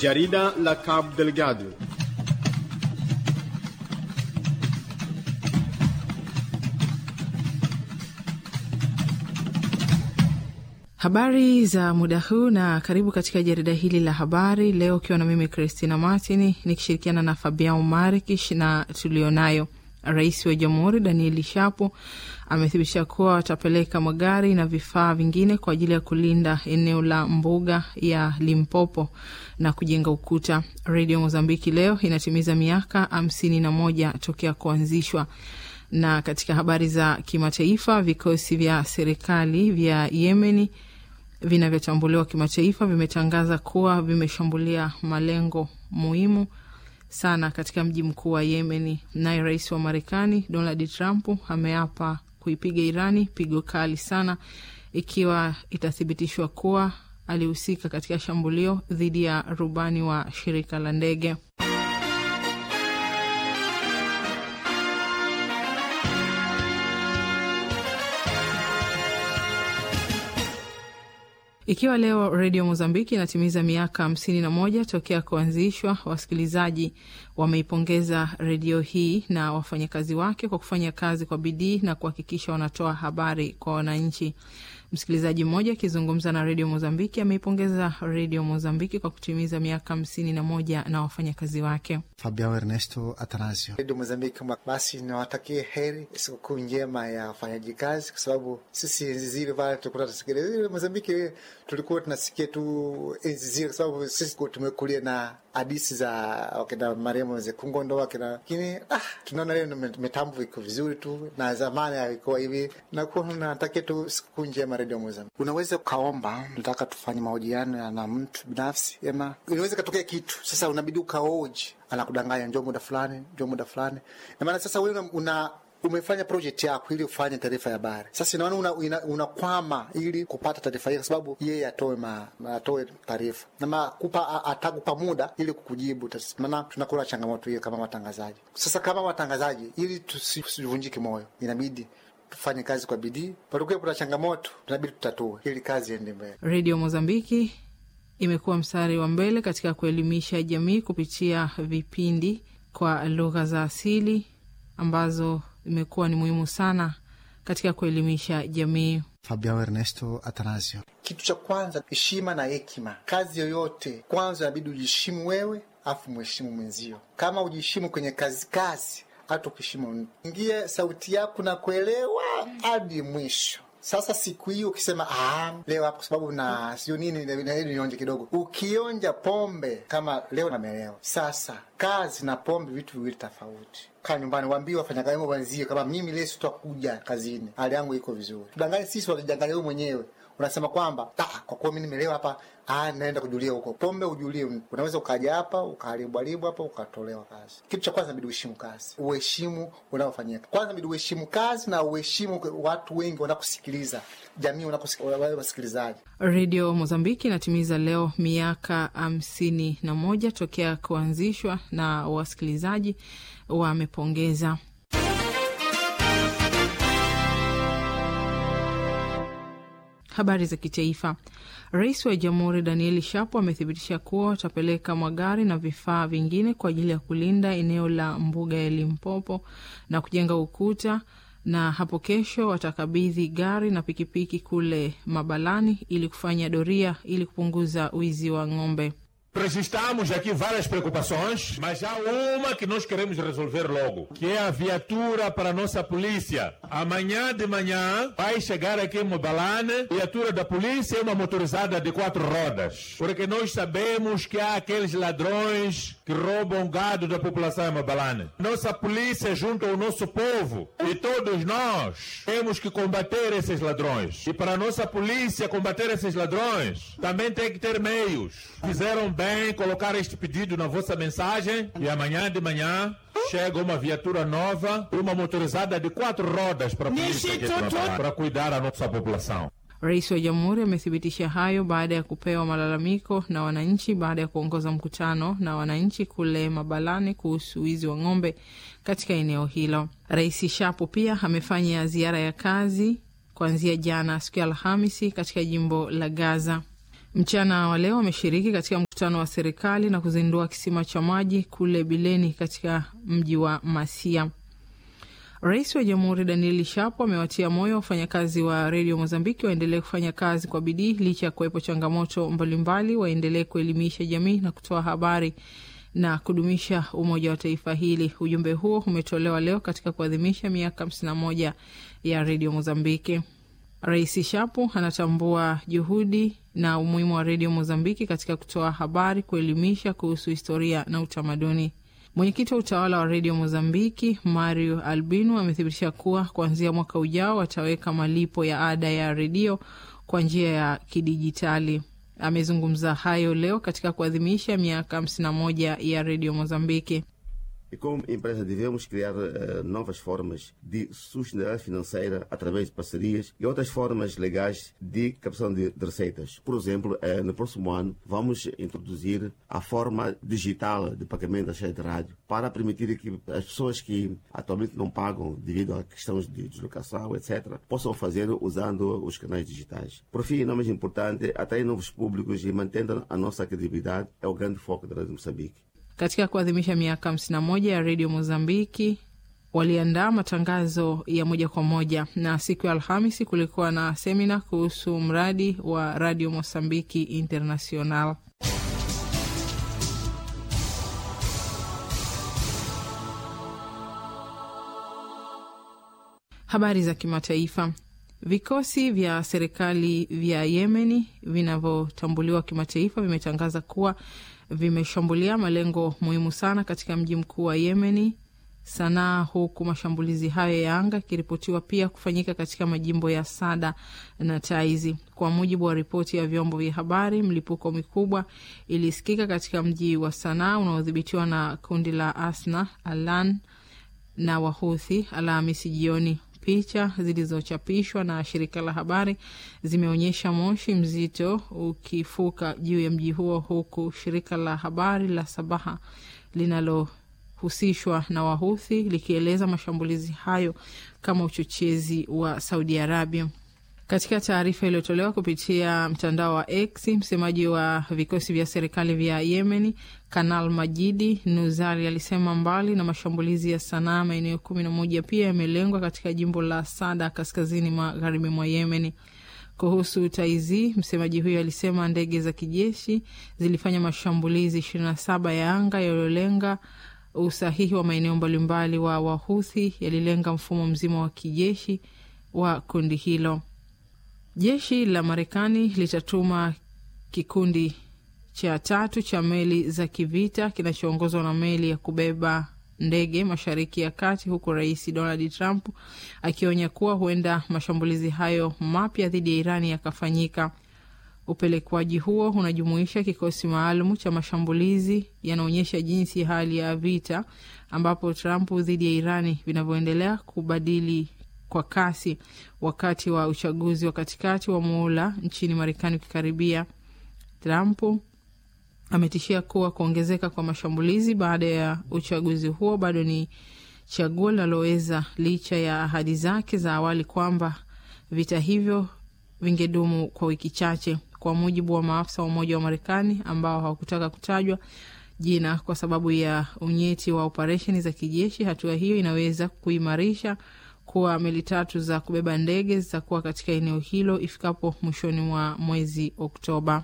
Jarida la Cabo Delgado. Habari za muda huu na karibu katika jarida hili la habari leo, ukiwa na mimi Christina Martin nikishirikiana na Fabian Marikish na tulionayo. Rais wa Jamhuri Danieli Shapo amethibitisha kuwa watapeleka magari na vifaa vingine kwa ajili ya kulinda eneo la mbuga ya Limpopo na kujenga ukuta. Redio Mozambiki leo inatimiza miaka hamsini na moja tokea kuanzishwa. Na katika habari za kimataifa, vikosi vya serikali vya Yemeni vinavyotambuliwa kimataifa vimetangaza kuwa vimeshambulia malengo muhimu sana katika mji mkuu wa Yemeni. Naye rais wa Marekani Donald Trump ameapa kuipiga Irani pigo kali sana ikiwa itathibitishwa kuwa alihusika katika shambulio dhidi ya rubani wa shirika la ndege. Ikiwa leo redio Mozambiki inatimiza miaka hamsini na moja tokea kuanzishwa, wasikilizaji wameipongeza redio hii na wafanyakazi wake kwa kufanya kazi kwa bidii na kuhakikisha wanatoa habari kwa wananchi. Msikilizaji mmoja akizungumza na redio Mozambiki ameipongeza redio Mozambiki kwa kutimiza miaka hamsini na moja na wafanyakazi wake. Fabiao Ernesto Atanasio. Redio Mozambiki, basi niwatakie heri, sikukuu njema ya wafanyaji kazi, kwa sababu sisi enzi zile pale tulikuwa tunasikiliza redio Mozambiki, tulikuwa tunasikia tu enzi zile, kwa sababu sisi tumekulia na hadisi za wakina marehemu Zekungondo wakina, lakini ah, tunaona leo mitambo iko vizuri tu, na zamani alikuwa hivi. Nakuwa natakia tu sikukuu njema redio Mozambiki. Unaweza ukaomba, nataka tufanye mahojiano na mtu binafsi, ema inaweza katokea kitu sasa, unabidi ukaoji anakudanganya njoo muda fulani, njoo muda fulani. Na maana sasa wewe una umefanya project yako ili ufanye taarifa ya habari. Sasa inaona unakwama una ili kupata taarifa hiyo, kwa sababu yeye atoe ma, atoe taarifa na makupa atakupa muda ili kukujibu. Maana tunakula changamoto hiyo kama watangazaji. Sasa kama watangazaji, ili tusivunjike moyo, inabidi tufanye kazi kwa bidii. Patakuwa kuna changamoto, tunabidi tutatue ili kazi iende mbele. Radio Mozambiki imekuwa mstari wa mbele katika kuelimisha jamii kupitia vipindi kwa lugha za asili ambazo imekuwa ni muhimu sana katika kuelimisha jamii. Fabiao Ernesto Atanasio. Kitu cha kwanza, heshima na hekima. Kazi yoyote kwanza inabidi ujiheshimu wewe, afu mheshimu mwenzio. Kama ujiheshimu kwenye kazi kazi, hata ukiheshimu ingie sauti yako na kuelewa hadi mwisho. Sasa siku hiyo ukisema ah, leo hapo kwa sababu na sio nini nionje kidogo, ukionja pombe kama leo namelewa. Sasa kazi na pombe vitu viwili tofauti. Kaa nyumbani, waambie wafanyakazi wenzie kama mimi leo sitakuja kazini, hali yangu iko vizuri. Tudanganye sisi, watajanganya wewe mwenyewe unasema kwamba kwa kuwa mimi nimelewa hapa, ah, naenda kujulia huko. Pombe ujulie, unaweza ukaja hapa ukaharibu haribu hapa ukatolewa kazi. Kitu cha kwanza inabidi uheshimu kazi, uheshimu unaofanyika. Kwanza inabidi uheshimu kazi na uheshimu watu wengi wanakusikiliza, jamii wanakusikiliza, wasikilizaji. Redio Mozambiki inatimiza leo miaka hamsini na moja tokea kuanzishwa na wasikilizaji wamepongeza. Habari za kitaifa. Rais wa Jamhuri Danieli Shapo amethibitisha kuwa watapeleka magari na vifaa vingine kwa ajili ya kulinda eneo la mbuga ya Limpopo na kujenga ukuta, na hapo kesho watakabidhi gari na pikipiki kule Mabalani ili kufanya doria ili kupunguza wizi wa ng'ombe. Registramos aqui várias preocupações, mas há uma que nós queremos resolver logo, que é a viatura para a nossa polícia. Amanhã de manhã vai chegar aqui em Mobalane, viatura da polícia é uma motorizada de quatro rodas, porque nós sabemos que há aqueles ladrões que roubam gado da população em Mobalane. Nossa polícia junto ao nosso povo e todos nós temos que combater esses ladrões. E para a nossa polícia combater esses ladrões, também tem que ter meios. Fizeram bem colocar este pedido na vossa mensagem e amanhã de manhã chega uma viatura nova, uma motorizada de quatro rodas para a polícia aqui para cuidar da nossa população. Rais wa Jamhuri amethibitisha hayo baada ya kupewa malalamiko na wananchi baada ya kuongoza mkutano na wananchi kule Mabalani kuhusu wizi wa ng'ombe katika eneo hilo. Rais Shapo pia amefanya ziara ya kazi kuanzia jana siku ya Alhamisi katika jimbo la Gaza. Mchana wa leo ameshiriki katika mkutano wa serikali na kuzindua kisima cha maji kule Bileni katika mji wa Masia. Rais wa Jamhuri Daniel Shapo amewatia moyo wafanyakazi wa redio Mozambiki waendelee kufanya kazi kwa bidii licha ya kuwepo changamoto mbalimbali, waendelee kuelimisha jamii na kutoa habari na kudumisha umoja wa taifa hili. Ujumbe huo umetolewa leo katika kuadhimisha miaka 51 ya redio Mozambiki. Rais Shapo anatambua juhudi na umuhimu wa redio Mozambiki katika kutoa habari, kuelimisha kuhusu historia na utamaduni. Mwenyekiti wa utawala wa redio Mozambiki Mario Albino amethibitisha kuwa kuanzia mwaka ujao wataweka malipo ya ada ya redio kwa njia ya kidijitali. Amezungumza hayo leo katika kuadhimisha miaka hamsini na moja ya redio Mozambiki. E como empresa devemos criar uh, novas formas de sustentabilidade financeira através de parcerias e outras formas legais de captação de, de receitas. Por exemplo, uh, no próximo ano vamos introduzir a forma digital de pagamento das redes de rádio para permitir que as pessoas que atualmente não pagam devido a questões de deslocação, etc., possam fazer usando os canais digitais. Por fim, não mais importante, atrair novos públicos e mantendo a nossa credibilidade é o grande foco da Rádio Moçambique. Katika kuadhimisha miaka hamsini na moja ya redio Mozambiki waliandaa matangazo ya moja kwa moja, na siku ya Alhamisi kulikuwa na semina kuhusu mradi wa Radio Mozambiki International. Habari za kimataifa. Vikosi vya serikali vya Yemeni vinavyotambuliwa kimataifa vimetangaza kuwa vimeshambulia malengo muhimu sana katika mji mkuu wa Yemeni, Sanaa, huku mashambulizi hayo ya anga yakiripotiwa pia kufanyika katika majimbo ya Sada na Taizi. Kwa mujibu wa ripoti ya vyombo vya habari, mlipuko mikubwa ilisikika katika mji wa Sanaa unaodhibitiwa na kundi la Asna Alan na Wahuthi Alhamisi jioni. Picha zilizochapishwa na shirika la habari zimeonyesha moshi mzito ukifuka juu ya mji huo, huku shirika la habari la Sabaha linalohusishwa na Wahuthi likieleza mashambulizi hayo kama uchochezi wa Saudi Arabia. Katika taarifa iliyotolewa kupitia mtandao wa X, msemaji wa vikosi vya serikali vya Yemeni Kanal Majidi Nuzari alisema mbali na mashambulizi ya Sanaa, maeneo kumi na moja pia yamelengwa katika jimbo la Sada kaskazini magharibi mwa Yemeni. Kuhusu Taizi, msemaji huyo alisema ndege za kijeshi zilifanya mashambulizi ishirini na saba ya anga yaliyolenga usahihi wa maeneo mbalimbali wa Wahuthi, yalilenga mfumo mzima wa kijeshi wa kundi hilo. Jeshi la Marekani litatuma kikundi cha tatu cha meli za kivita kinachoongozwa na meli ya kubeba ndege mashariki ya kati, huku Rais Donald Trump akionya kuwa huenda mashambulizi hayo mapya dhidi ya Irani yakafanyika. Upelekwaji huo unajumuisha kikosi maalum cha mashambulizi yanaonyesha jinsi hali ya vita ambapo Trump dhidi ya Irani vinavyoendelea kubadili kwa kasi wakati wa uchaguzi wa katikati wa muhula nchini Marekani ukikaribia. Trump ametishia kuwa kuongezeka kwa mashambulizi baada ya uchaguzi huo bado ni chaguo linaloweza, licha ya ahadi zake za awali kwamba vita hivyo vingedumu kwa wiki chache, kwa mujibu wa maafisa wa Umoja wa Marekani ambao hawakutaka kutajwa jina kwa sababu ya unyeti wa operesheni za kijeshi. Hatua hiyo inaweza kuimarisha kuwa meli tatu za kubeba ndege zitakuwa katika eneo hilo ifikapo mwishoni mwa mwezi Oktoba.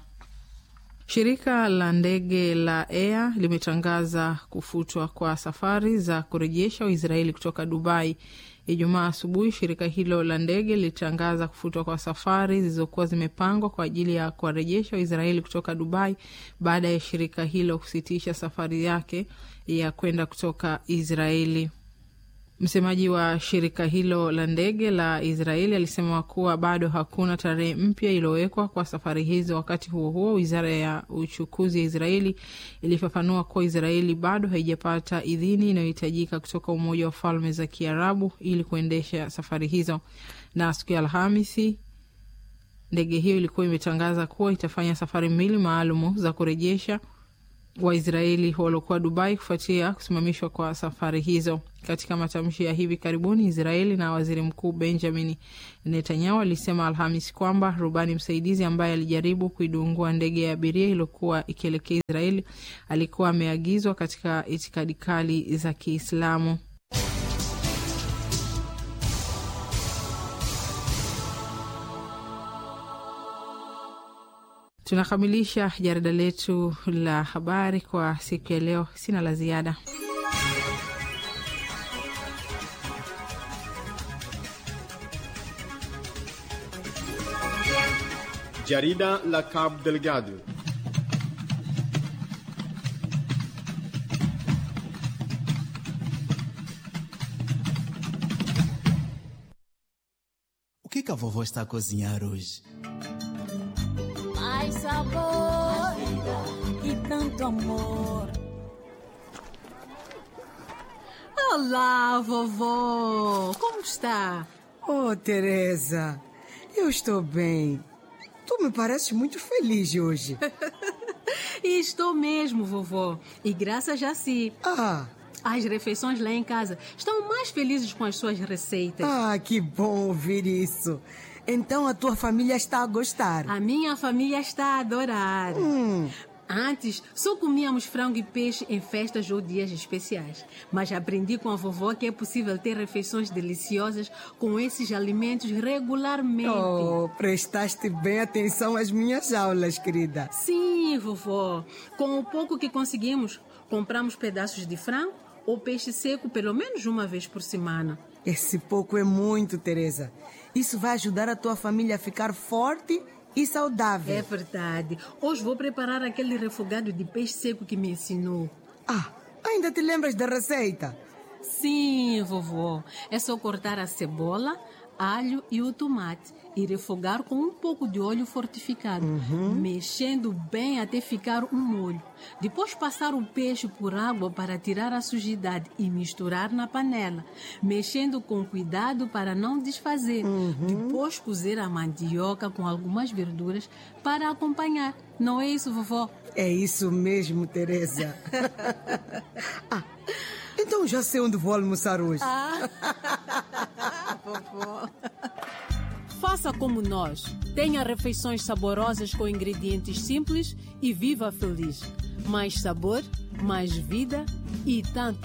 Shirika la ndege la Air limetangaza kufutwa kwa safari za kurejesha Waisraeli kutoka Dubai. Ijumaa asubuhi, shirika hilo la ndege lilitangaza kufutwa kwa safari zilizokuwa zimepangwa kwa ajili ya kuwarejesha Waisraeli kutoka Dubai baada ya shirika hilo kusitisha safari yake ya kwenda kutoka Israeli. Msemaji wa shirika hilo la ndege la Israeli alisema kuwa bado hakuna tarehe mpya iliyowekwa kwa safari hizo. Wakati huo huo, wizara ya uchukuzi ya Israeli ilifafanua kuwa Israeli bado haijapata idhini inayohitajika kutoka Umoja wa Falme za Kiarabu ili kuendesha safari hizo, na siku ya Alhamisi ndege hiyo ilikuwa imetangaza kuwa itafanya safari mbili maalumu za kurejesha Waisraeli waliokuwa Dubai kufuatia kusimamishwa kwa safari hizo. Katika matamshi ya hivi karibuni, Israeli na waziri mkuu Benjamin Netanyahu alisema Alhamis kwamba rubani msaidizi ambaye alijaribu kuidungua ndege ya abiria iliyokuwa ikielekea Israeli alikuwa ameagizwa katika itikadi kali za Kiislamu. Tunakamilisha jarida letu la habari kwa siku ya leo. Sina la ziada. Jarida la Cabo Delgado. O que, que a vovó está a cozinhar hoje? Mais sabor e tanto amor. Olá, vovó! Como está? Oh, Teresa, eu estou bem. Tu me pareces muito feliz hoje. E estou mesmo, vovó. E graças a si. Ah, As refeições lá em casa estão mais felizes com as suas receitas. ah, que bom ouvir isso. Então a tua família está a gostar. A minha família está a adorar. Hum, Antes, só comíamos frango e peixe em festas ou dias especiais. Mas aprendi com a vovó que é possível ter refeições deliciosas com esses alimentos regularmente. oh, prestaste bem atenção às minhas aulas, querida. Sim, vovó. Com o pouco que conseguimos, compramos pedaços de frango ou peixe seco pelo menos uma vez por semana. Esse pouco é muito, Teresa. Isso vai ajudar a tua família a ficar forte e saudável. É verdade. Hoje vou preparar aquele refogado de peixe seco que me ensinou. Ah, ainda te lembras da receita? Sim, vovó. É só cortar a cebola, alho e o tomate e refogar com um pouco de óleo fortificado, mexendo bem até ficar um molho. Depois passar o peixe por água para tirar a sujidade e misturar na panela, mexendo com cuidado para não desfazer. Depois cozer a mandioca com algumas verduras para acompanhar. Não é isso, vovó? É isso mesmo, Teresa. ah, então já sei onde vou almoçar hoje. Faça como nós. Tenha refeições saborosas com ingredientes simples e viva feliz. Mais sabor, mais vida e tanto